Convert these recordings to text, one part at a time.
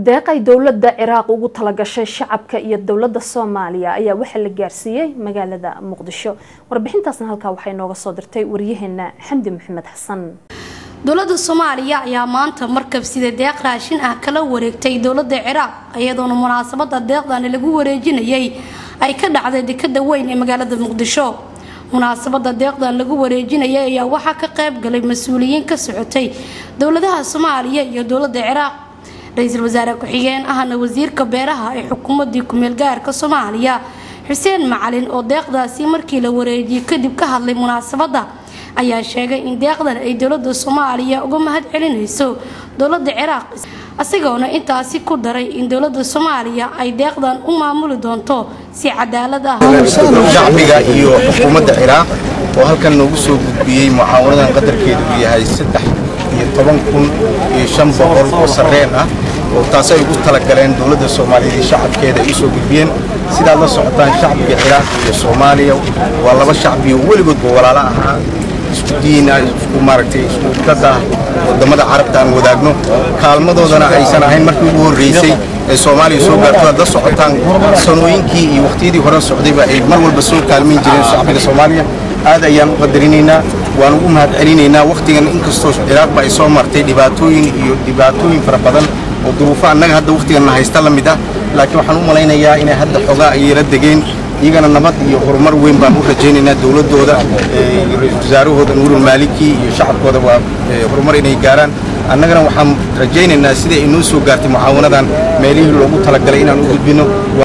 deeqay dowladda ciraaq ugu talagashay shacabka iyo dowladda soomaaliya ayaa waxaa la gaarsiiyey magaalada muqdisho warbixintaasna halkaa waxay nooga soo dirtay waryaheena xamdi maxamed xasan dowladda soomaaliya ayaa maanta markab sida deeq raashin ah kala wareegtay dowladda ciraaq iyadoona munaasabada deeqdani lagu wareejinayay ay ka dhacday dekada weyn ee magaalada muqdisho munaasabada deeqdan lagu wareejinayay ayaa waxaa ka qayb galay mas-uuliyiin ka socotay dowladaha soomaaliya iyo dowladda ciraaq ra-iisul wasaare ku-xigeen ahna wasiirka beeraha ee xukuumadii kumeel gaarka soomaaliya xuseen macalin oo deeqdaasi markii la wareejiyey kadib ka hadlay munaasabada ayaa sheegay in deeqdan ay dowlada soomaaliya uga mahad celinayso dowlada ciraaq isagoona intaasi ku daray in dowlada soomaaliya ay deeqdan u maamuli doonto si cadaalad ah shacbiga iyo xukuumadda ciraaq oo halkan noogu soo gudbiyey mucaawanadan qadarkeedu uu yahay saddex iyo toban kun iyo shan boqol oo sarreen ah oo taasi ay ugu talagaleen dowladda soomaaliyeed iyo shacabkeeda ay u soo gudbiyeen sidaad la socotaan shacbiga ciraaq iyo soomaaliya waa laba shacbi oo weligoodba walaalo ahaa isku diin ah isku maaragtay isku dad ah waddamada carabta aan wadaagno kaalmadoodana aysan ahayn markii ugu horreysay ee soomaaliya soo gaarto aad la socotaan sanooyinkii iyo wakhtiyadii hore socdayba ay mar walba soo kaalmayn jireen shacbiga soomaaliya aad ayaan u qadarinaynaa waan ugu mahad celinaynaa wakhtigan inkastoo ciraaqba ay soo martay dhibaatooyin iyo dhibaatooyin fara badan oo duruufo annaga hadda wakhtiganna haysta la mid ah laakiin waxaan u malaynayaa inay hadda xogaa ay yara degeen iyagana nabad iyo horumar weyn baan u rajaynaynaa dowladooda ra-iisul wasaarahooda nuurul maaliki iyo shacabkooda waa horumar inay gaaraan annagana waxaan rajaynaynaa sidai ay noo soo gaartay mucaawanadan meelihii loogu talagalay inaan u gudbino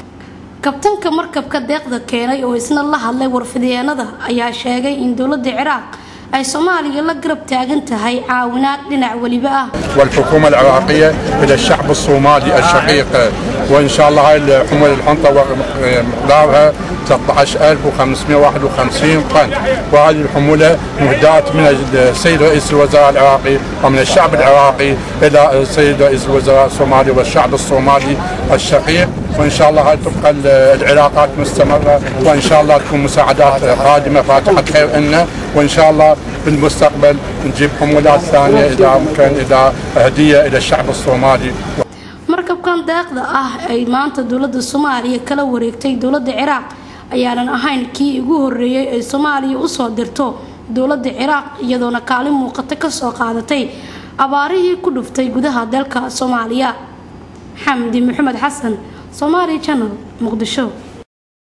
kabtanka markabka deeqda keenay oo isna la hadlay warfidyeennada ayaa sheegay in dowladda ciraaq ay soomaaliya la garab taagan tahay caawinaad dhinac weliba ah والحكومة العراقية إلى الشعب الصومالي الشقيق وإن شاء الله هاي الحمولة الحنطة مقدارها 13551 طن وهذه الحمولة مهداة من السيد رئيس الوزراء العراقي ومن الشعب العراقي إلى السيد رئيس الوزراء الصومالي والشعب الصومالي الشقيق وإن شاء الله هاي تبقى العلاقات مستمرة وإن شاء الله تكون مساعدات قادمة فاتحة خير لنا وإن شاء الله بالمستقبل نجيب حمولات ثانية إذا ممكن إذا هدية إلى الشعب الصومالي markabkan deeqda ah ay maanta dowlada soomaaliya kala wareegtay dowlada ciraaq ayaanan ahayn kii ugu horeeyay ay soomaaliya usoo dirto dowlada ciraaq iyadoona kaalin muuqata kasoo qaadatay abaarihii ku dhuftay gudaha dalka soomaaliya xamdi maxamed xasan somaali janal muqdisho